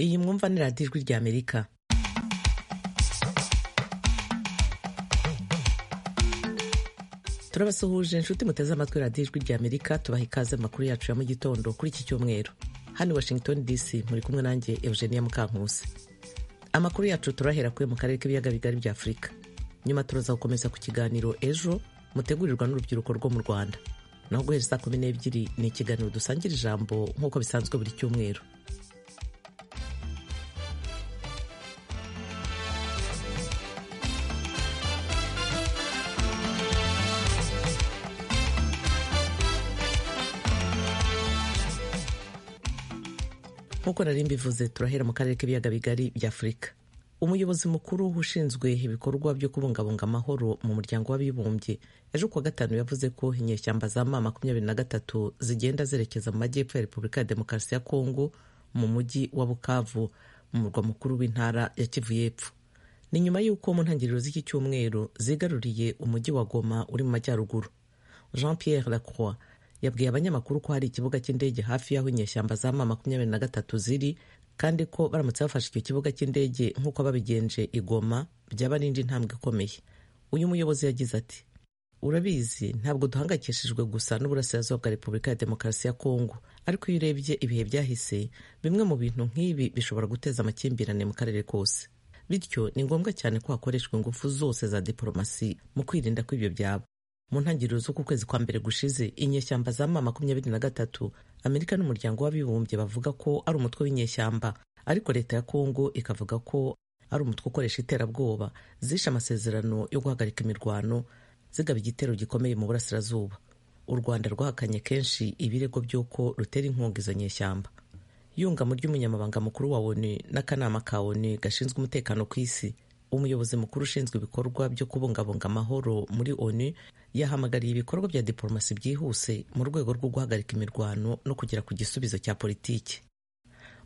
iyi mwumva ni radiyo ijwi rya amerika turabasuhuje inshuti muteze amatwi radiyo ijwi rya amerika tubaha ikaze amakuru yacu ya mu gitondo kuri iki cyumweru hano washington dc muri kumwe nanjye eugenia mukankusi amakuru yacu turahera kuri mu karere k'ibiyaga bigari bya afurika nyuma turaza gukomeza ku kiganiro ejo mutegurirwa n'urubyiruko rwo mu rwanda naho guhera saa kumi n'ebyiri ni ikiganiro dusangira ijambo nk'uko bisanzwe buri cyumweru nk'uko nari mbivuze turahera mu karere k'ibiyaga bigari bya afurika umuyobozi mukuru ushinzwe ibikorwa byo kubungabunga amahoro mu muryango w'abibumbye ejo kuwa gatanu yavuze ko inyeshyamba za ma makumyabiri na gatatu zigenda zerekeza mu majyepfo ya repubulika ya demokarasi ya kongo mu mujyi wa bukavu mu murwa mukuru w'intara ya kivu y'epfo ni nyuma y'uko mu ntangiriro z'iki cyumweru zigaruriye umujyi wa goma uri mu majyaruguru jean pierre lacroix yabwiye abanyamakuru ko hari ikibuga cy'indege hafi y'aho inyeshyamba za ma makumyabiri na gatatu ziri kandi ko baramutse bafashe icyo kibuga cy'indege nk'uko babigenje igoma byaba n'indi ntambwe ikomeye uyu muyobozi yagize ati urabizi ntabwo duhangayikishijwe gusa n'uburasirazuba bwa repubulika ya demokarasi ya kongo ariko iyo urebye ibihe byahise bimwe mu bintu nk'ibi bishobora guteza amakimbirane mu karere kose bityo ni ngombwa cyane ko hakoreshwa ingufu zose za diporomasi mu kwirinda ko ibyo byaba mu ntangiriro z'uku kwezi kwa mbere gushize inyeshyamba za ma makumyabiri na gatatu amerika n'umuryango w'abibumbye bavuga ko ari umutwe w'inyeshyamba ariko leta ya kongo ikavuga ko ari umutwe ukoresha iterabwoba zishe amasezerano yo guhagarika imirwano zigaba igitero gikomeye mu burasirazuba u rwanda rwahakanye kenshi ibirego by'uko rutera inkunga izo nyeshyamba yungamo ry'umunyamabanga mukuru wa onu n'akanama ka onu gashinzwe umutekano ku isi umuyobozi mukuru ushinzwe ibikorwa byo kubungabunga amahoro muri onu yahamagariye ibikorwa bya diporomasi byihuse mu rwego rwo guhagarika imirwano no kugera ku gisubizo cya politiki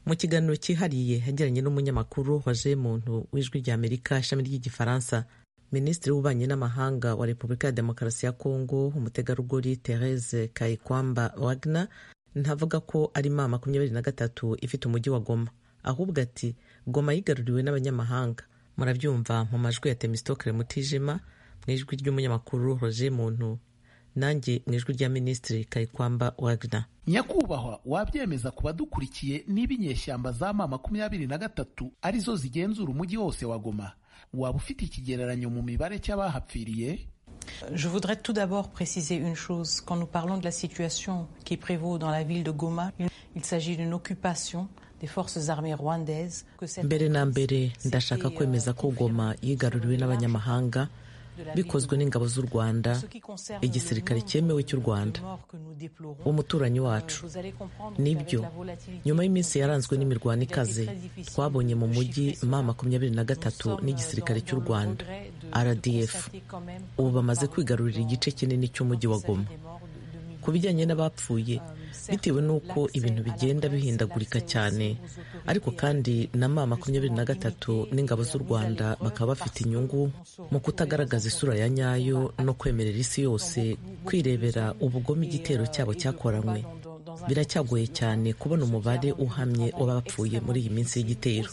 mu kiganiro cyihariye yagiranye n'umunyamakuru wa muntu w'ijwi rya amerika ishami ry'igifaransa minisitiri w'ububanyi n'amahanga wa repubulika ya demokarasi ya kongo umutegarugori therese kayikwamba wagna ntavuga ko ari ma makumyabiri na gatatu ifite umujyi wa goma ahubwo ati goma yigaruriwe n'abanyamahanga murabyumva mu majwi ya temisitokere mutijima mu ijwi ry'umunyamakuru roger muntu nanjye mu ijwi rya minisitiri kayikwamba wagner nyakubahwa wabyemeza ku badukurikiye niba inyeshyamba za ma makumyabiri na gatatu arizo zigenzura umujyi wose wa goma waba ufite ikigereranyo mu mibare cy'abahapfiriye Je voudrais tout d'abord préciser une chose. Quand nous parlons de la situation qui prévaut dans la ville de Goma, il s'agit d'une occupation mbere na mbere ndashaka kwemeza ko goma yigaruriwe n'abanyamahanga bikozwe n'ingabo z'u rwanda igisirikare cyemewe cy'u rwanda umuturanyi wacu nibyo nyuma y'iminsi yaranzwe n'imirwano ikaze twabonye mu mujyi ma makumyabiri na gatatu n'igisirikare cy'u rwanda rdf ubu bamaze kwigarurira igice kinini cy'umujyi wa goma ku bijyanye n'abapfuye bitewe n'uko ibintu bigenda bihindagurika cyane ariko kandi na ma makumyabiri na gatatu n'ingabo z'u rwanda bakaba bafite inyungu mu kutagaragaza isura ya nyayo no kwemerera isi yose kwirebera ubugome igitero cyabo cyakoranywe biracyagoye cyane kubona umubare uhamye w'abapfuye muri iyi minsi y'igitero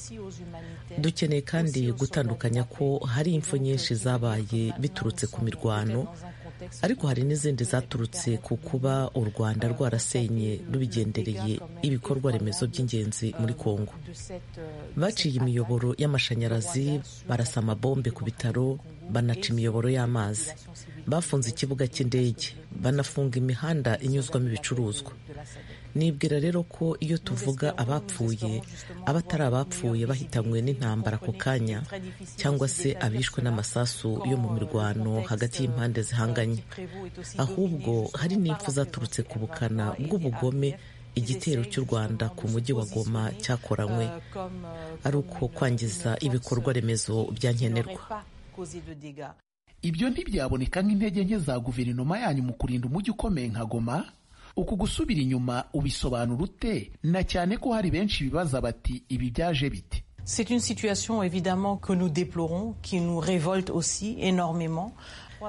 dukeneye kandi gutandukanya ko hari impfu nyinshi zabaye biturutse ku mirwano ariko hari n'izindi zaturutse ku kuba u rwanda rwarasenye rubigendereye ibikorwa remezo by'ingenzi muri kongo baciye imiyoboro y'amashanyarazi barasa amabombe ku bitaro banaca imiyoboro y'amazi bafunze ikibuga cy'indege banafunga imihanda inyuzwamo ibicuruzwa nibwira rero ko iyo tuvuga abapfuye abatari abapfuye bahitanywe n'intambara ako kanya cyangwa se abishwe n'amasasu yo mu mirwano hagati y'impande zihanganye ahubwo hari n'impfu zaturutse ku bukana bw'ubugome igitero cy'u rwanda ku mujyi wa goma cyakoranywe ari uko kwangiza ibikorwa remezo bya nkenerwa ibyo ntibyaboneka nk'intege nke za guverinoma yanyu mu kurinda umujyi ukomeye nka goma uku gusubira inyuma ubisobanura ute na cyane ko hari benshi bibaza bati ibi byaje bite C'est une situation évidemment que nous déplorons, qui nous révolte aussi énormément.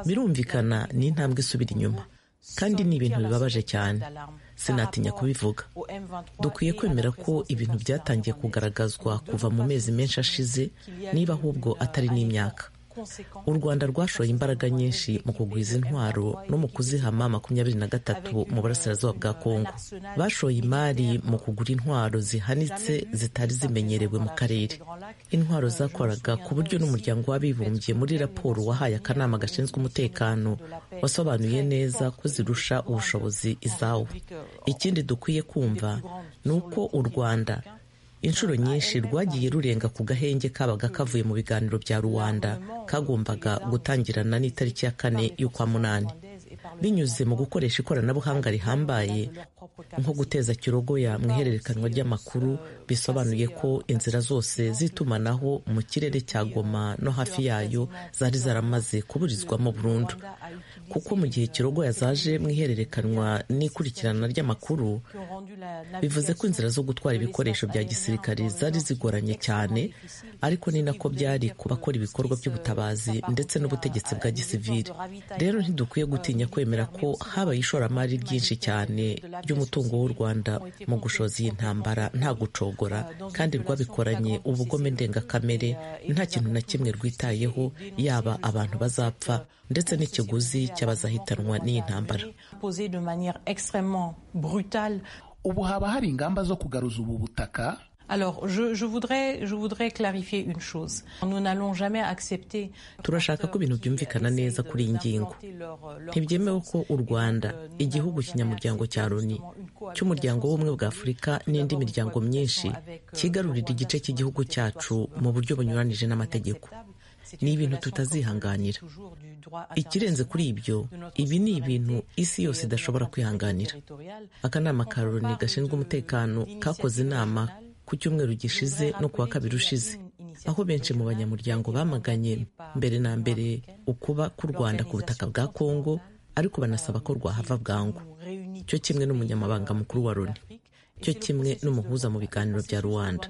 Birumvikana ni intambwe isubira inyuma kandi ni ibintu bibabaje cyane sinatinya kubivuga dukwiye kwemera ko ibintu byatangiye kugaragazwa kuva mu mezi menshi ashize niba ahubwo atari n'imyaka u rwanda rwashoye imbaraga nyinshi mu kugwiza intwaro no mu kuzihama makumyabiri na gatatu mu burasirazuba bwa kongo bashoye imari mu kugura intwaro zihanitse zitari zimenyerewe mu karere intwaro zakoraga ku buryo n'umuryango w'abibumbye muri raporo wahaye akanama gashinzwe umutekano wasobanuye neza ko zirusha ubushobozi izawo ikindi dukwiye kumva ni uko u rwanda inshuro nyinshi rwagiye rurenga ku gahenge kabaga kavuye mu biganiro bya rubanda kagombaga gutangirana n'itariki ya kane y'ukwa munani binyuze mu gukoresha ikoranabuhanga rihambaye nko guteza kirogoya mu ihererekanwa ry'amakuru bisobanuye ko inzira zose z'itumanaho mu kirere cya goma no hafi yayo zari zaramaze kuburizwamo burundu kuko mu gihe kirogoya zaje mu ihererekanwa n'ikurikirana ry'amakuru bivuze ko inzira zo gutwara ibikoresho bya gisirikare zari zigoranye cyane ariko ni nako byari ku bakora ibikorwa by'ubutabazi ndetse n'ubutegetsi bwa gisivili rero ntidukwiye gutinya kwemera ko habaye ishoramari ryinshi cyane ry'umutungo w'u rwanda mu gushoza iyi ntambara nta gucogora kandi rwabikoranye ubugome ndengakamere nta kintu na kimwe rwitayeho yaba abantu bazapfa ndetse n'ikiguzi cy'abazahitanwa n'iyi ntambara ubu haba hari ingamba zo kugaruza ubu butaka Alors, je, je, voudrais, je voudrais clarifier une chose. Nous n'allons jamais accepter... turashaka ko ibintu byumvikana neza kuri iyi ngingo ntibyemewe ko u rwanda igihugu kinyamuryango cya loni cy'umuryango w'ubumwe bwa afurika n'indi miryango myinshi kigarurira igice cy'igihugu cyacu mu buryo bunyuranije n'amategeko ni ibintu tutazihanganira ikirenze kuri ibyo ibi ni ibintu isi yose idashobora kwihanganira akanama ka loni gashinzwe umutekano kakoze inama ku cyumweru gishize no kuwa kabiri ushize aho benshi mu banyamuryango bamaganye mbere na mbere ukuba k'u rwanda ku butaka bwa kongo ariko banasaba ko rwahava bwangu cyo kimwe n'umunyamabanga mukuru wa loni cyo kimwe n'umuhuza mu biganiro bya rwanda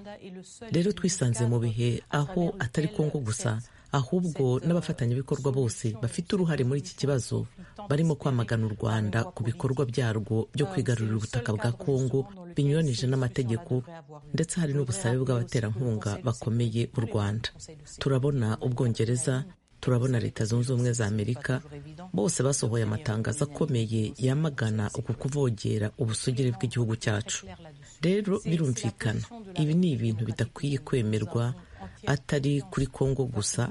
rero twisanze mu bihe aho atari kongo gusa ahubwo n'abafatanyabikorwa bose bafite uruhare muri iki kibazo barimo kwamagana u rwanda ku bikorwa byarwo byo kwigarurira ubutaka bwa kongo binyuranije n'amategeko ndetse hari n'ubusabe bw'abaterankunga bakomeye b'u rwanda turabona ubwongereza turabona leta zunze ubumwe za amerika bose basohoye amatangazo akomeye yamagana uku kuvogera ubusugire bw'igihugu cyacu rero birumvikana ibi ni ibintu bidakwiye kwemerwa atari kuri kongo gusa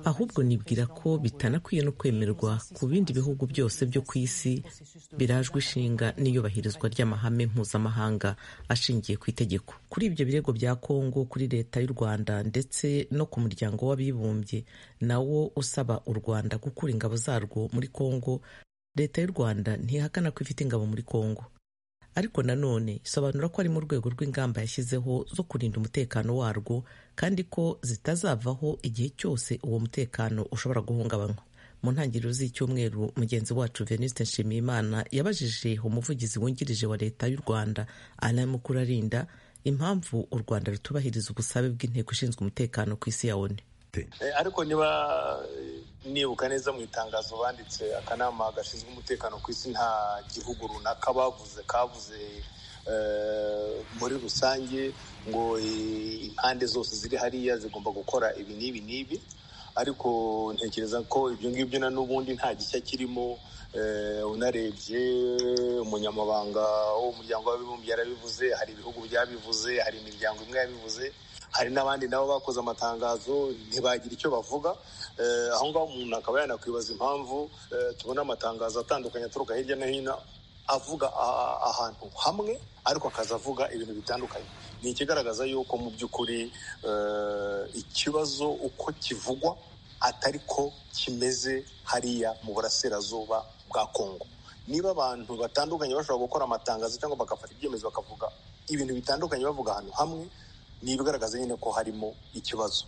ahubwo nibwira ko bitanakwiye no kwemerwa ku bindi bihugu byose byo ku isi birajwe ishinga n'iyubahirizwa ry'amahame mpuzamahanga ashingiye ku itegeko kuri ibyo birego bya kongo kuri leta y'u rwanda ndetse no ku muryango w'abibumbye nawo usaba u rwanda gukura ingabo zarwo muri kongo leta y'u rwanda ntihakana ko ifite ingabo muri kongo ariko nanone isobanura ko ari mu rwego rw'ingamba yashyizeho zo kurinda umutekano warwo kandi ko zitazavaho igihe cyose uwo mutekano ushobora guhungabanywa mu ntangiriro z'icyumweru mugenzi wacu Venuste Nshimiyimana yabajije umuvugizi wungirije wa leta y'u Rwanda Alain Mukurarinda impamvu u Rwanda rutubahiriza ubusabe bw'inteko ishinzwe umutekano ku isi ya ONU ariko niba nibuka neza mu itangazo banditse akanama gashinzwe umutekano ku isi nta gihugu runaka bavuze kavuze muri rusange ngo impande zose ziri hariya zigomba gukora ibi n'ibi n'ibi ariko ntekereza ko ibyo ngibyo na n'ubundi nta gishya kirimo unarebye umunyamabanga w'umuryango w'abibumbye yarabivuze hari ibihugu byabivuze hari imiryango imwe yabivuze hari n'abandi nabo bakoze amatangazo ntibagira icyo bavuga aho ngaho umuntu akaba yanakwibaza impamvu tubona amatangazo atandukanye aturuka hirya no hino avuga ahantu hamwe ariko akaza avuga ibintu bitandukanye ni ikigaragaza yuko mu by'ukuri ikibazo uko kivugwa atari ko kimeze hariya mu burasirazuba bwa kongo niba abantu batandukanye bashobora gukora amatangazo cyangwa bagafata ibyemezo bakavuga ibintu bitandukanye bavuga ahantu hamwe ni ibigaragaza nyine ko harimo ikibazo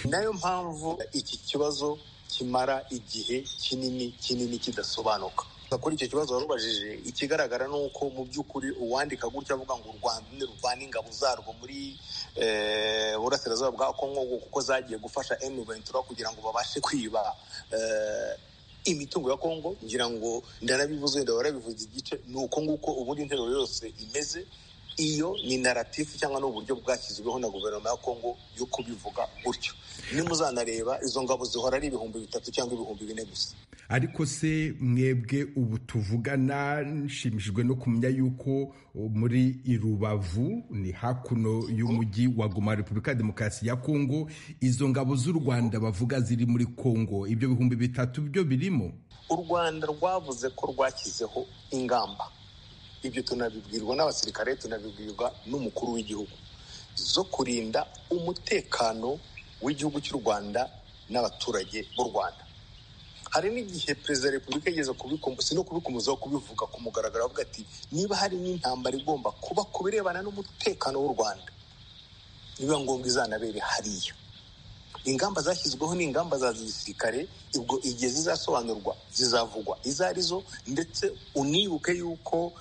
nayo mpamvu iki kibazo kimara igihe kinini kinini kidasobanuka kuri icyo kibazo warubajije ikigaragara ni uko mu by'ukuri uwandika gutya avuga ngo u rwanda ruvana ingabo zarwo muri burasirazuba bwa kongo kuko zagiye gufasha emu ventura kugira ngo babashe kwiba imitungo ya kongo ngira ngo ndanabivuze ndaba narabivuze igice ni uko nguko ubundi interuro yose imeze iyo ni naratifu cyangwa ni uburyo bwashyizweho na guverinoma ya kongo yo kubivuga gutyo nimuzanareba izo ngabo zihora ari ibihumbi bitatu cyangwa ibihumbi bine gusa ariko se mwebwe ubu tuvugana nshimishijwe no kumenya yuko muri irubavu ni hakuno y'umujyi wa goma repubulika ya demokarasi ya kongo izo ngabo z'u rwanda bavuga ziri muri kongo ibyo bihumbi bitatu byo birimo u rwanda rwavuze ko rwashyizeho ingamba ibyo tunabibwirwa n'abasirikare tunabibwirwa n'umukuru w'igihugu zo kurinda umutekano w'igihugu cy'u rwanda n'abaturage b'u rwanda hari n'igihe perezida wa repubulika yigeze si no kubikomezaho kubivuga ku mugaragaro avuga ati niba hari n'intambara igomba kuba ku birebana n'umutekano w'u rwanda niba ngombwa izanabere hariya ingamba zashyizweho ni ingamba za gisirikare ubwo igihe zizasobanurwa zizavugwa izo ari zo ndetse unibuke yuko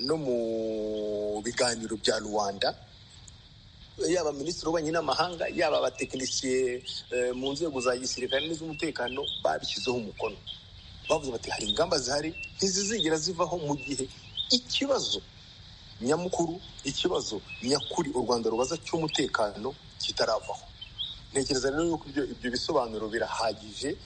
no mu biganiro bya rubanda yaba minisitiri w'ububanyi n'amahanga yaba abatekinisiye mu nzego za gisirikare n'iz'umutekano babishyizeho umukono bavuze bati hari ingamba zihari ntizizigera zivaho mu gihe ikibazo nyamukuru ikibazo nyakuri u rwanda rubaza cy'umutekano kitaravaho ntekereza rero yuko ibyo bisobanuro birahagije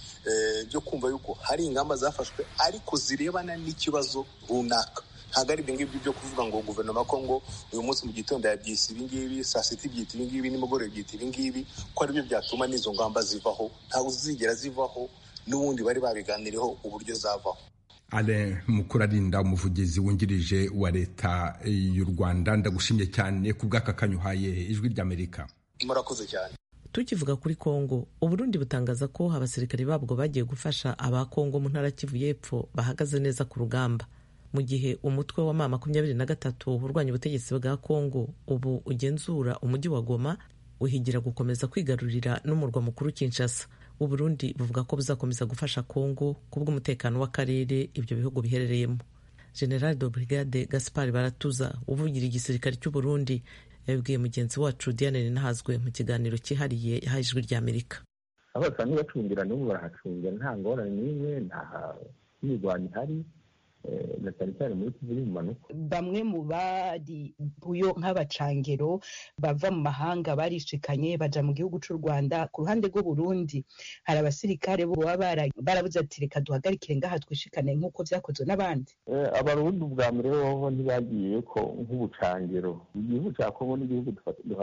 byo kumva yuko hari ingamba zafashwe ariko zirebana n'ikibazo runaka ntabwo ari ibyo ngibyo byo kuvuga ngo guverinoma ya kongo uyu munsi mu gitondo yabyise ibi ngibi saa sita ibyita ibi ngibi nimugoroba ibyita ibi ngibi ko aribyo byatuma n'izo ngamba zivaho ntabwo zigera zivaho n'ubundi bari babiganiriyeho uburyo zavaho Alain mukurarinda umuvugizi wungirije wa leta y'u rwanda ndagushimye cyane ku bw'akakanyu uhaye ijwi ry'amerika murakoze cyane tukivuga kuri kongo uburundi butangaza ko abasirikare babwo bagiye gufasha aba kongo mu ntara kivu y'epfo bahagaze neza ku rugamba mu gihe umutwe wa ma makumyabiri na gatatu urwanya ubutegetsi bwa kongo ubu ugenzura umujyi wa goma uhigira gukomeza kwigarurira n'umurwa mukuru kinshasa uburundi buvuga ko buzakomeza gufasha kongo kubw'umutekano w'akarere ibyo bihugu biherereyemo general de brigade gaspar baratuza uvugira igisirikare cy'uburundi yabibwiye mugenzi wacu diane ntahazwe mu kiganiro cyihariye yahaye ijwi ry'amerika abasanzwe bacungira n'ubu barahacungira nta ngorane n'imwe nta mirwano ihari na cyane cyane muri kivu iri mu manuka bamwe mu bari buyo nk'abacangero bava mu mahanga barishikanye baja mu gihugu cy'u rwanda ku ruhande rw'uburundi hari abasirikare bo baba barabuze ati reka duhagarikire ngaha twishikane nk'uko byakozwe n'abandi abarundi ubwa mbere bobo ntibagiye ko nk'ubucangero igihugu cya kongo n'igihugu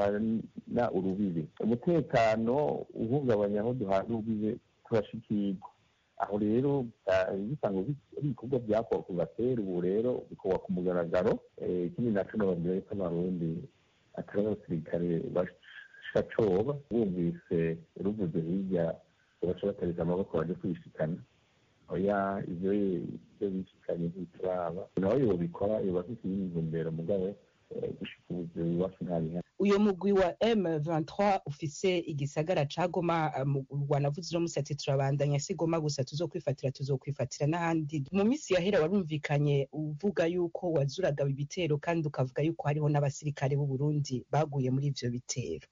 duhana urubibe umutekano uhungabanya aho duhana urubibe turashikirwa aho rero bisanga ari ibikorwa byakorwa kuva kera ubu rero bikorwa ku mugaragaro ikindi naco nababwira yuko abarundi atari abasirikare bashacoba bumvise ruvuze hirya baca batariza amaboko baje kwishikana oya ivyo ivyo bishikanye ntituraba naho yobikora yoba afite iy'imihumbero mugabo gushika ubuzima iwacu ntabihari uyo mugwi wa M23 ufise igisagara ca Goma wanavuze no musati turabandanya si Goma gusa tuzokwifatira tuzokwifatira n'ahandi mu minsi yahera warumvikanye uvuga yuko wazuraga ibitero kandi ukavuga yuko hariho n'abasirikare b'u Burundi baguye muri ivyo bitero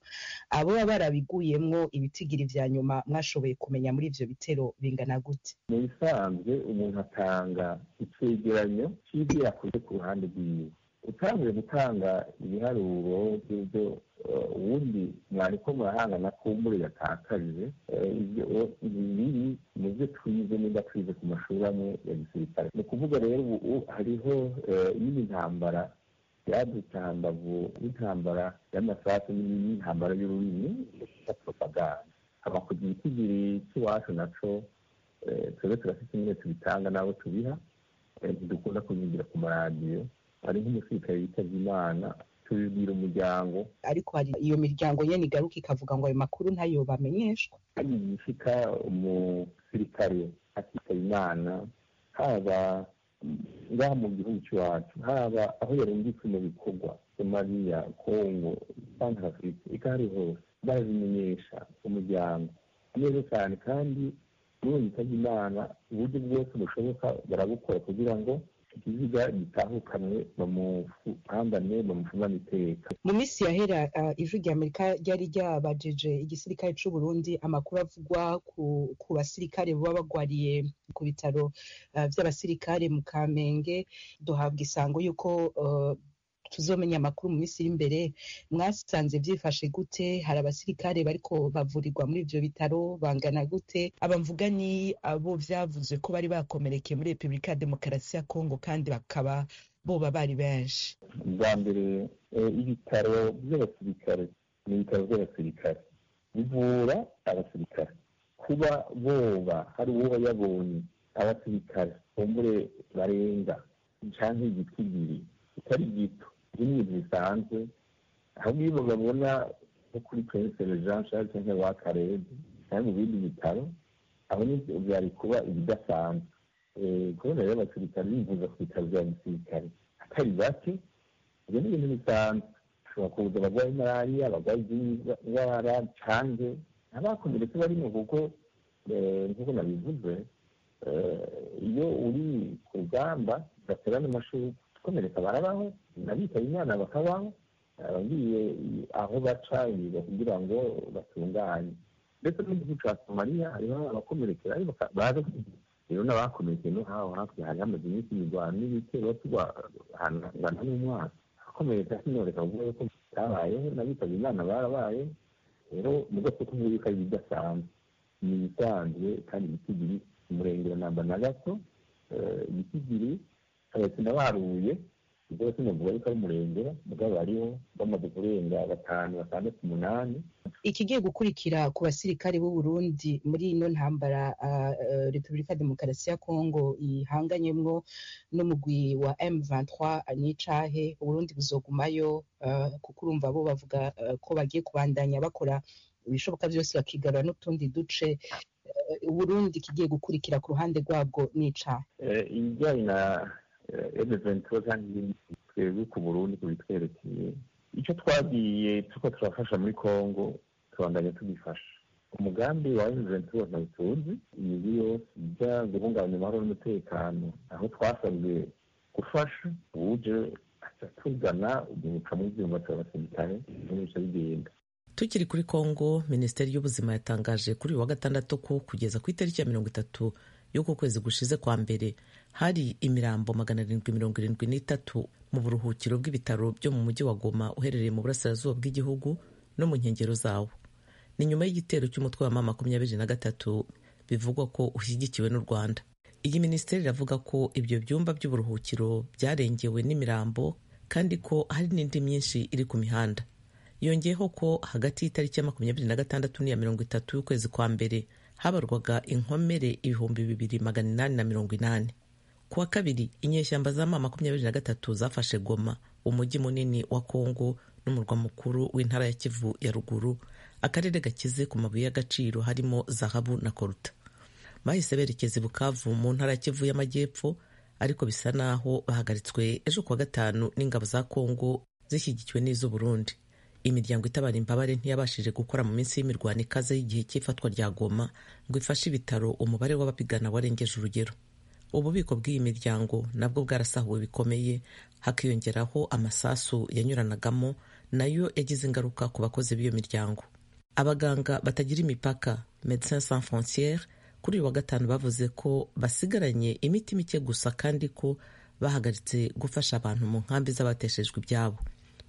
abo barabiguyemwo ibitigiri vya nyuma mwashoboye kumenya muri ivyo bitero bingana gute mu bisanzwe umuntu atanga icegeranyo c'ivyo yakoze ku ruhande rwiwe utangiye gutanga ibiharuro by'ibyo ubundi mwariko murahangana kumbure yatakaje ibibi mu byo twize nimba twize ku mashuri amwe ya gisirikare ni ukuvuga rero ubu hariho nyine intambara yadutse hambavu n'intambara y'amasasu n'intambara y'ururimi ya propaganda abakozi ikigiri cy'iwacu naco twebwe turafite nyine tubitanga nabo tubiha ntidukunda kubigira ku maradiyo hari nk'umusirikare yitabye imana tubibwira umuryango ariko hari iyo miryango nyene igaruka ikavuga ngo ayo makuru ntayo bamenyeshwa hari igishika umusirikare akitaba imana haba ngaha mu gihugu cy'iwacu haba aho yarungitswe mu bikorwa somaliya kongo kandi afurika eka hari hose babimenyesha umuryango neza cyane kandi n'uwo yitabye imana uburyo bwose bushoboka barabukora kugira ngo ikiziga gitahukanwe bamupambane bamufungane iteka mu minsi yahera uh, ijwi rya amerika ryari ryabajeje igisirikare cy'u burundi amakuru avugwa ku, ku basirikare baba bagwariye ku bitaro uh, by'abasirikare mu kamenge duhabwa isango y'uko uh, tuzomenya amakuru mu minsi iri imbere mwasanze byifashe gute hari abasirikare bariko bavurirwa muri ibyo bitaro bangana gute abamvuga ni abo byavuze ko bari bakomerekeye muri repubulika ya demokarasi ya kongo kandi bakaba boba bari benshi bwa mbere ibitaro by'abasirikare ni ibitaro by'abasirikare bivura abasirikare kuba boba hari uwo yabonye abasirikare kumbure barenga cyangwa igiti ibiri bitari gito rimwe bisanzwe ahubwo iyo bababona nko kuri pensere jean charles cyangwa wa karede cyangwa mu bindi bitaro aho byari kuba ibidasanzwe kubona rero abasirikare bivuza ku bitaro bya gisirikare atari bake ibyo ni ibintu bisanzwe ashobora kuza abarwaye malariya abarwaye izindi ndwara cange abakomeretse barimo kuko nk'uko nabivuze iyo uri ku rugamba ugatera n'amashuka gukomereka barabaho n'abitabye imana bakabaho abagiye aho baca kugira ngo batunganye ndetse n'igihugu cya somaliya hariho abakomerekera baza rero n'abakomerekeye no haho hakurya hari hamaze iminsi imirwano n'ibitero tuba ahantu hangana n'umwaka abakomereka sinoreka kuvuga yuko batabayeho n'abitabye imana barabaye rero mu bwoko kuvuga yuko ari ibidasanzwe ni ibisanzwe kandi ibitigiri umurengero namba na gato ibitigiri sinabaruye ibyo sinavuga yuko ari umurengera mugabo bariho bamaze kurenga batanu batandatu umunani ikigiye gukurikira ku basirikare b'u Burundi muri ino ntambara uh, uh, Repubulika ya Demokarasi ya Kongo ihanganyemwo n'umugwi wa M23 nicahe Burundi buzogumayo uh, kuko urumva bo bavuga uh, ko bagiye kubandanya bakora ibishoboka byose bakigarura n'utundi duce Burundi kigiye gukurikira ku ruhande rwabwo nicahe ibijyanye na emeventura kandi twebwe ku burundi kubitwerekeye icyo twagiye tuko turafasha muri congo tubandanya tubifasha umugambi wa emeventura ntawutunzi imigi yose ijya guhungabanya amahoro n'umutekano aho twasabwe gufasha uje aca tugana umuca mu byumba turabasirikare n'ubica bigenda tukiri kuri congo minisiteri y'ubuzima yatangaje kuri uyu wa gatandatu ko kugeza ku itariki ya mirongo itatu y'uko kwezi gushize kwa mbere hari imirambo magana arindwi mirongo irindwi n'itatu mu buruhukiro bw'ibitaro byo mu mujyi wa goma uherereye mu burasirazuba bw'igihugu no mu nkengero zawo ni nyuma y'igitero cy'umutwe wa mama makumyabiri na gatatu bivugwa ko ushyigikiwe n'u rwanda iyi minisiteri iravuga ko ibyo byumba by'uburuhukiro byarengewe n'imirambo kandi ko hari n'indi myinshi iri ku mihanda yongeyeho ko hagati y'itariki ya makumyabiri na gatandatu n'iya mirongo itatu y'ukwezi kwa mbere habarwaga inkomere ibihumbi bibiri magana inani na mirongo inani kuwa kabiri inyeshyamba za ma makumyabiri na gatatu zafashe goma umujyi munini wa kongo n'umurwa mukuru w'intara ya kivu ya ruguru akarere gakize ku mabuye y'agaciro harimo zahabu na koruta bahise berekeza bukavu mu ntara ya kivu y'amajyepfo ariko bisa naho bahagaritswe ejo kuwa gatanu n'ingabo za kongo zishyigikiwe n'iz'uburundi imiryango itabara imbabare ntiyabashije gukora mu minsi y'imirwano ikaze y'igihe cy'ifatwa rya goma ngo ifashe ibitaro umubare w'abapigana warengeje urugero ububiko bw'iyi miryango nabwo bwarasahuwe bikomeye hakiyongeraho amasasu yanyuranagamo nayo yagize ingaruka ku bakozi b'iyo miryango abaganga batagira imipaka Medecins Sans Frontiere kuri uyu wa gatanu bavuze ko basigaranye imiti mike gusa kandi ko bahagaritse gufasha abantu mu nkambi z'abateshejwe ibyabo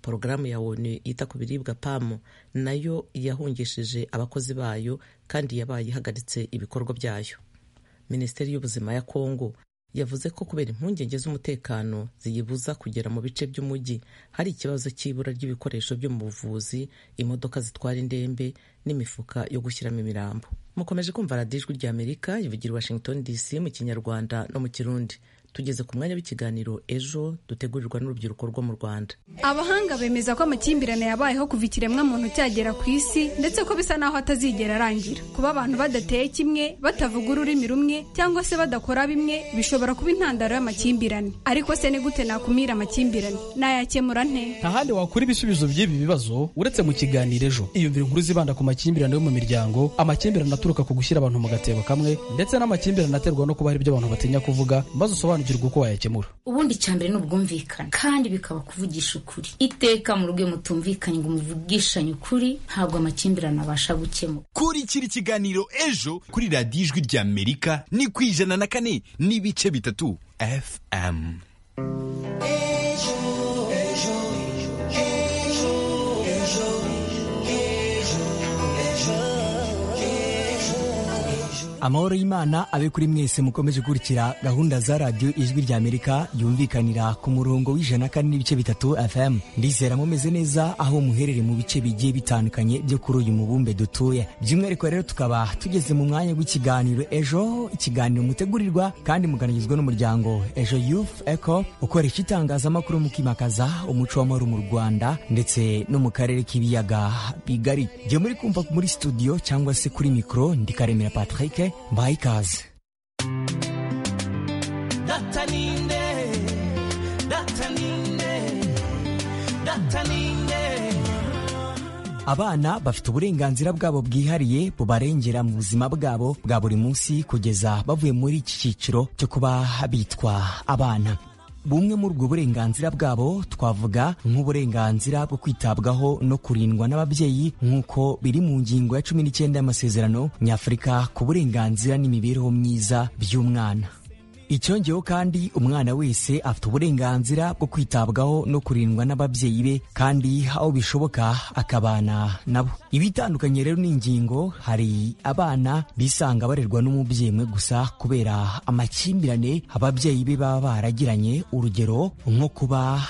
porogaramu ya onu yita ku biribwa pamu nayo yahungishije abakozi bayo kandi yabaye ihagaritse ibikorwa byayo minisiteri y'ubuzima ya kongo yavuze ko kubera impungenge z'umutekano ziyibuza kugera mu bice by'umujyi hari ikibazo cy'ibura ry'ibikoresho byo mu buvuzi imodoka zitwara indembe n'imifuka yo gushyiramo imirambo mukomeje kumva radiyo ijwi ry'amerika ivugira i washington dc mu kinyarwanda no mu kirundi tugeze ku mwanya w'ikiganiro ejo dutegurirwa n'urubyiruko rwo mu rwanda abahanga bemeza ko amakimbirane yabayeho kuva ikiremwa muntu cyagera ku isi ndetse ko bisa naho atazigera arangira kuba abantu badateye kimwe batavuga ururimi rumwe cyangwa se badakora bimwe bishobora kuba intandaro y'amakimbirane ariko se ni gute nakumira amakimbirane nayakemura nte nta handi wakura ibisubizo by'ibi bibazo uretse mu kiganiro ejo iyumvira inkuru zibanda ku makimbirane yo mu miryango amakimbirane aturuka ku gushyira abantu mu gatebo kamwe ndetse n'amakimbirane aterwa no kuba hari ibyo abantu batinya kuvuga maze usobanura gusobanukirwa uko wayakemura ubundi icya mbere ni ubwumvikane kandi bikaba kuvugisha ukuri iteka mu rugo iyo mutumvikanye ngo muvugishanye ukuri ntabwo amakimbirane abasha gukemura kurikira ikiganiro ejo kuri radiyo ijwi rya amerika ni ku ijana na kane n'ibice bitatu fm amahoro y'imana abe kuri mwese mukomeje gukurikira gahunda za radiyo ijwi rya amerika yumvikanira ku murongo w'ijana kane n'ibice bitatu fm ndizera mumeze neza aho muherere mu bice bigiye bitandukanye byo kuri uyu mubumbe dutuye by'umwihariko rero tukaba tugeze mu mwanya w'ikiganiro ejo ikiganiro mutegurirwa kandi muganirizwa n'umuryango ejo youth eco ukoresha itangazamakuru mu kwimakaza umuco w'amahoro mu rwanda ndetse no mu karere k'ibiyaga bigari jya muri kumva muri studio cyangwa se kuri mikoro ndikaremera patrick mbaye ikaze dataninde dataninde dataninde abana bafite uburenganzira bwabo bwihariye bubarengera mu buzima bwabo bwa buri munsi kugeza bavuye muri iki cyiciro cyo kuba bitwa abana bumwe muri ubwo burenganzira bwabo twavuga nk'uburenganzira bwo kwitabwaho no kurindwa n'ababyeyi nk'uko biri mu ngingo ya cumi n'icyenda y'amasezerano nyafurika ku burenganzira n'imibereho myiza by'umwana icyongeyeho kandi umwana wese afite uburenganzira bwo kwitabwaho no kurindwa n'ababyeyi be kandi aho bishoboka akabana nabo ibitandukanye rero n'ingingo hari abana bisanga barerwa n'umubyeyi umwe gusa kubera amakimbirane ababyeyi be baba baragiranye urugero nko kuba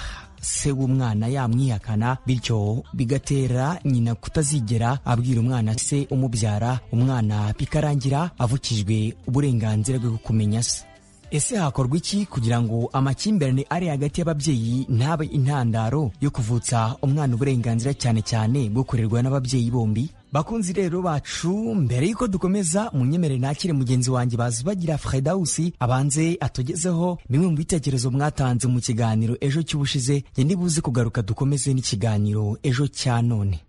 se w'umwana yamwihakana bityo bigatera nyina kutazigera abwira umwana se umubyara umwana bikarangira avukijwe uburenganzira bwo kumenya se ese hakorwa iki kugira ngo amakimbirane ari hagati y'ababyeyi ntabe intandaro yo kuvutsa umwana uburenganzira cyane cyane bwo kurerwa n'ababyeyi bombi bakunzi rero bacu mbere y'uko dukomeza munyemere nakire mugenzi wanjye bazubagira fredawusi abanze atugezeho bimwe mu bitekerezo mwatanze mu kiganiro ejo cy'ubushize njye nibuze kugaruka dukomeze n'ikiganiro ejo cya none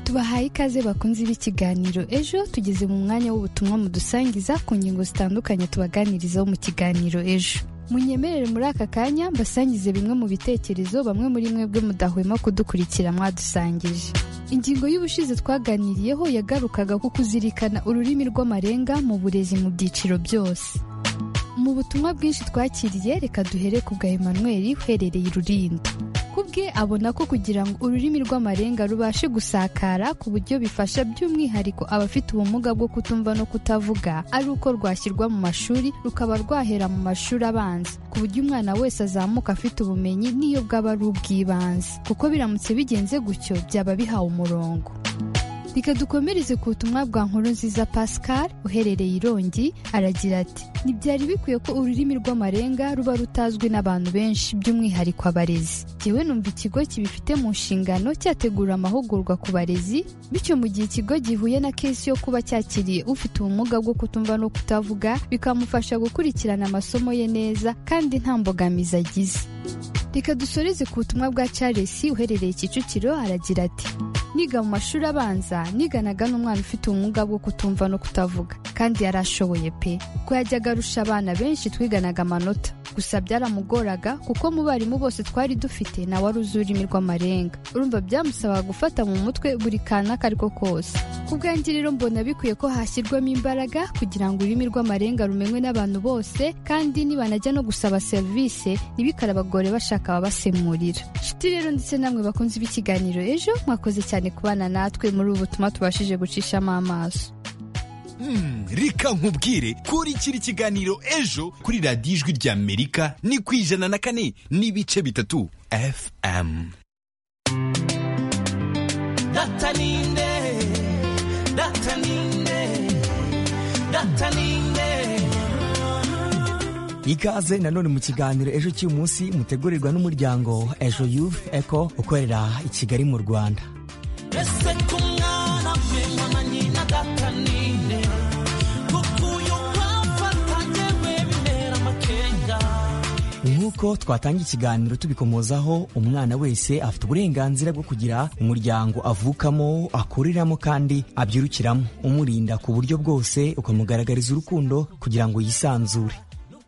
tubahaye ikaze bakunze b'ikiganiro ejo tugeze mu mwanya w'ubutumwa mudusangiza ku ngingo zitandukanye tubaganirizaho mu kiganiro ejo munyemerere muri aka kanya mbasangize bimwe mu bitekerezo bamwe muri mwebwe mudahwema kudukurikira mwadusangije ingingo y'ubushize twaganiriyeho yagarukaga ku kuzirikana ururimi rw'amarenga mu burezi mu byiciro byose mu butumwa bwinshi twakiriye reka duhere ku bwa Emmanuel uherereye irurinda kubwe abona ko kugira ngo ururimi rw'amarenga rubashe gusakara ku buryo bifasha by'umwihariko abafite ubumuga bwo kutumva no kutavuga ari uko rwashyirwa mu mashuri rukaba rwahera mu mashuri abanza ku buryo umwana wese azamuka afite ubumenyi n'iyo bwaba ari ubw'ibanze kuko biramutse bigenze gutyo byaba bihawe umurongo reka dukomereze ku butumwa bwa nkuru nziza pascal uherereye irongi aragira ati ntibyari bikwiye ko ururimi rw'amarenga ruba rutazwi n'abantu benshi by'umwihariko abarezi yewe numva ikigo kibifite mu nshingano cyategura amahugurwa ku barezi bityo mu gihe ikigo gihuye na kesi yo kuba cyakiriye ufite ubumuga bwo kutumva no kutavuga bikamufasha gukurikirana amasomo ye neza kandi nta mbogamizi agize reka dusoreze ku butumwa bwa Charles uherereye Kicukiro aragira ati niga mu mashuri abanza niganaga n'umwana ufite ubumuga bwo kutumva no kutavuga kandi yarashoboye pe ko yajyaga arusha abana benshi twiganaga amanota gusa byaramugoraga kuko mu barimu bose twari dufite nawe ari uzi ururimi rw'amarenga urumva byamusaba gufata mu mutwe buri kantu ako ariko kose ku bwanjye rero mbona bikwiye ko hashyirwamo imbaraga kugira ngo ururimi rw'amarenga rumenywe n'abantu bose kandi nibanajya no gusaba serivisi ntibikarabagore bashaka bakaba basemurira inshuti rero ndetse namwe bakunze b'ikiganiro ejo mwakoze cyane kubana natwe muri ubu butumwa tubashije gucishamo amaso reka nkubwire kurikira ikiganiro ejo kuri radiyo ijwi rya amerika ni ku ijana na kane n'ibice bitatu fm dataninde dataninde dataninde ikaze nanone mu kiganiro ejo cy'uyu munsi mutegurirwa n'umuryango ejo youth eco ukorera i kigali mu rwanda ese ku mwana we mama nyina dataninde kuko uyu mpamvu atagewe bimera amakenga nk'uko ariko twatangira ikiganiro tubikomozaho umwana wese afite uburenganzira bwo kugira umuryango avukamo akureramo kandi abyirukiramo umurinda ku buryo bwose ukamugaragariza urukundo kugira ngo yisanzure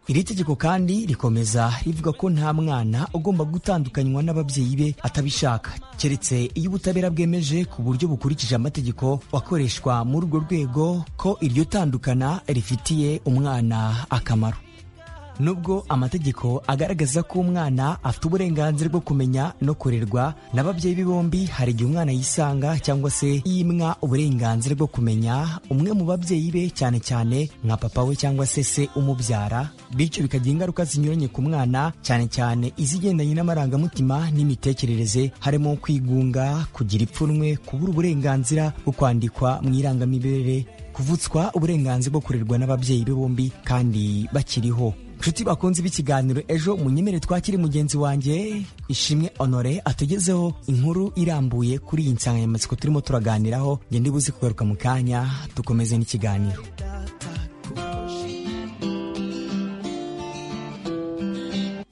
iri tegeko kandi rikomeza rivuga ko nta mwana ugomba gutandukanywa n'ababyeyi be atabishaka keretse iyo ubutabera bwemeje ku buryo bukurikije amategeko akoreshwa muri urwo rwego ko iryo tandukana rifitiye umwana akamaro nubwo amategeko agaragaza ko umwana afite uburenganzira bwo kumenya no kurerwa n'ababyeyi be bombi hari igihe umwana yisanga cyangwa se yimwa uburenganzira bwo kumenya umwe mu babyeyi be cyane cyane nka papa we cyangwa se se umubyara bityo bikagira ingaruka zinyuranye ku mwana cyane cyane izigendanye n'amarangamutima n'imitekerereze harimo kwigunga kugira ipfunwe kubura uburenganzira bwo kwandikwa mu irangamimerere kuvutswa uburenganzira bwo kurerwa n'ababyeyi be bombi kandi bakiriho nshuti bakunze b'ikiganiro ejo munyemere twakire mugenzi wanjye ishimwe honore atugezeho inkuru irambuye kuri iyi nsanganyamatsiko turimo turaganiraho ngende buze kugaruka mu kanya dukomeze n'ikiganiro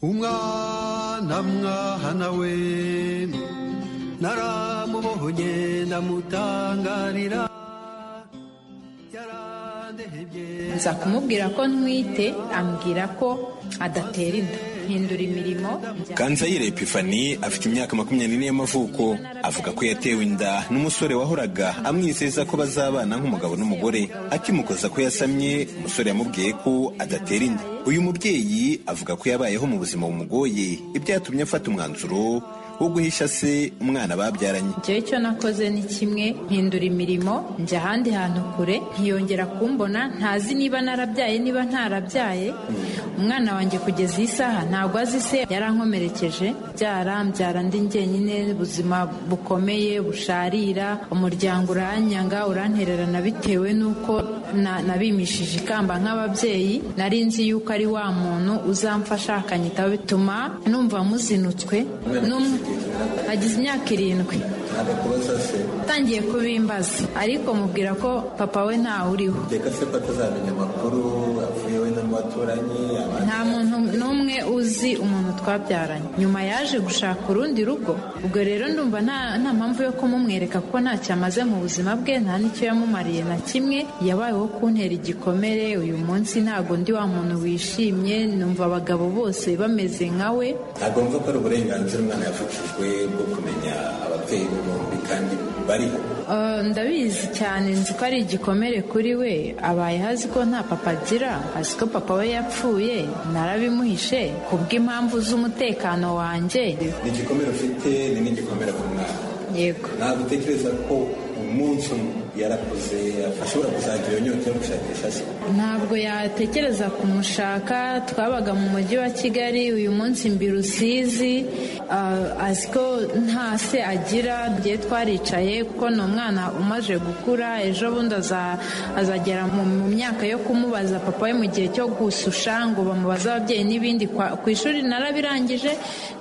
umwana mwana we naramubonye ndamutangarira nza kumubwira ko ntwite ambwira ko adatera inda hindura imirimo kanzayire epifani afite imyaka makumyabiri n'ine y'amavuko avuga ko yatewe inda n'umusore wahoraga amwizeza ko bazabana nk'umugabo n'umugore akimukoza ko yasamye umusore yamubwiye ko adatera inda uyu mubyeyi avuga ko yabayeho mu buzima bumugoye ibyatumye afata umwanzuro wo guhisha se umwana babyaranye njyewe icyo nakoze ni kimwe mpindura imirimo njya ahandi hantu kure ntiyongera kumbona ntazi niba narabyaye niba ntarabyaye umwana wanjye kugeza iyi saha ntabwo azi se yarankomerekeje byara mbyara ndi njyenyine ubuzima bukomeye busharira umuryango uranyanga urantererana bitewe n'uko nabimishije ikamba nk'ababyeyi nari nzi yuko ari wa muntu uzamfasha akanyitaho bituma numva muzinutswe agize imyaka irindwi atangiye kubimbaza ariko mubwira ko papa we ntawe uriho reka se ko atazamenya amakuru apfuye we n'abaturanyi nta muntu n'umwe uzi umuntu twabyaranye nyuma yaje gushaka urundi rugo ubwo rero ndumva nta mpamvu yo kumumwereka kuko ntacyo amaze mu buzima bwe nta n'icyo yamumariye na kimwe yabayeho kuntera igikomere uyu munsi ntabwo ndi wa muntu wishimye numva abagabo bose bameze nka we ntabwo mva ko ari uburenganzira umwana yavukijwe bwo kumenya ababyeyi be bombi kandi bariho ndabizi cyane nzi ko ari igikomere kuri we abayeho azi ko nta papa agira azi ko papa we yapfuye narabimuhishe kubw'impamvu z'umutekano wanjye ni igikomere ufite ni n'igikomere ku mwana yego ntabwo utekereza ko umunsi umwe yarakuze ashobora kuzagira iyo nyota yo gushakisha se ntabwo yatekereza kumushaka twabaga mu mujyi wa kigali uyu munsi mbi rusizi azi ko nta se agira bye twaricaye kuko ni umwana umaze gukura ejo bundi azagera mu myaka yo kumubaza papa we mu gihe cyo gususha ngo bamubaze ababyeyi n'ibindi ku ishuri narabirangije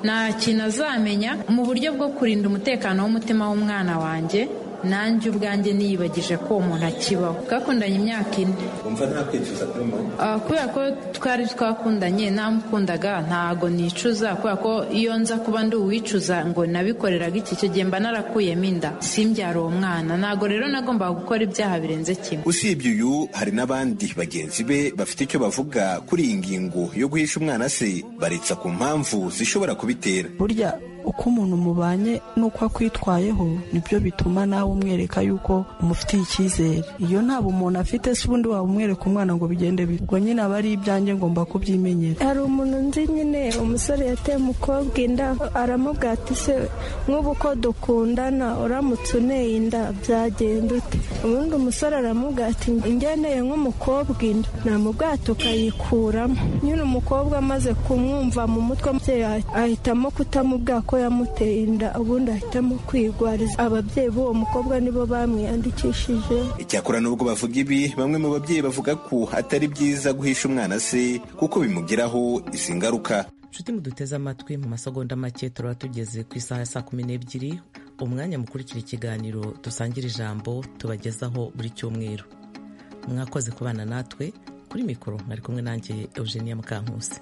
nta kintu azamenya mu buryo bwo kurinda umutekano w'umutima w'umwana wanjye nanjye ubwanjye niyibagije ko uwo muntu akibaho twakundanye imyaka ine wumva nta kwicuza kuri muntu kubera ko twari twakundanye ntamukundaga ntago nicuza kubera ko iyo nza kuba ndi uwicuza ngo nabikoreraga iki cyo gihe mba narakuyemo inda simbyara uwo mwana ntago rero nagombaga gukora ibyaha birenze kimwe usibye uyu hari n'abandi bagenzi be bafite icyo bavuga kuri iyi ngingo yo guhisha umwana se baretsa ku mpamvu zishobora kubitera burya uko umuntu mubanye n'uko akwitwayeho nibyo bituma nawe umwereka yuko umufitiye icyizere iyo ntabwo umuntu afite si ubundi waba umwereka umwana ngo bigende ubwo nyine aba ari ibyanjye ngomba kubyimenyera hari umuntu nzi nyine umusore yateye umukobwa inda aramubwira ati se nk'ubu ko dukundana uramutse uneye inda byagenda ute ubundi umusore aramubwira ati ngeneye nk'umukobwa inda namubwira ati ukayikuramo nyine umukobwa amaze kumwumva mu mutwe ahitamo kutamubwira ko yamuteye inda ubundi ahitamo kwigwariza ababyeyi b'uwo mukobwa nibo bamwiyandikishije icyakora n'ubwo bavuga ibi bamwe mu babyeyi bavuga ko atari byiza guhisha umwana se kuko bimugiraho izi ngaruka nshuti muduteze amatwi mu masegonda make turaba tugeze ku isaha ya saa kumi n'ebyiri umwanya mukurikira ikiganiro dusangira ijambo tubagezaho buri cyumweru mwakoze kubana natwe kuri mikoro mwari kumwe nanjye eugenia mukankusi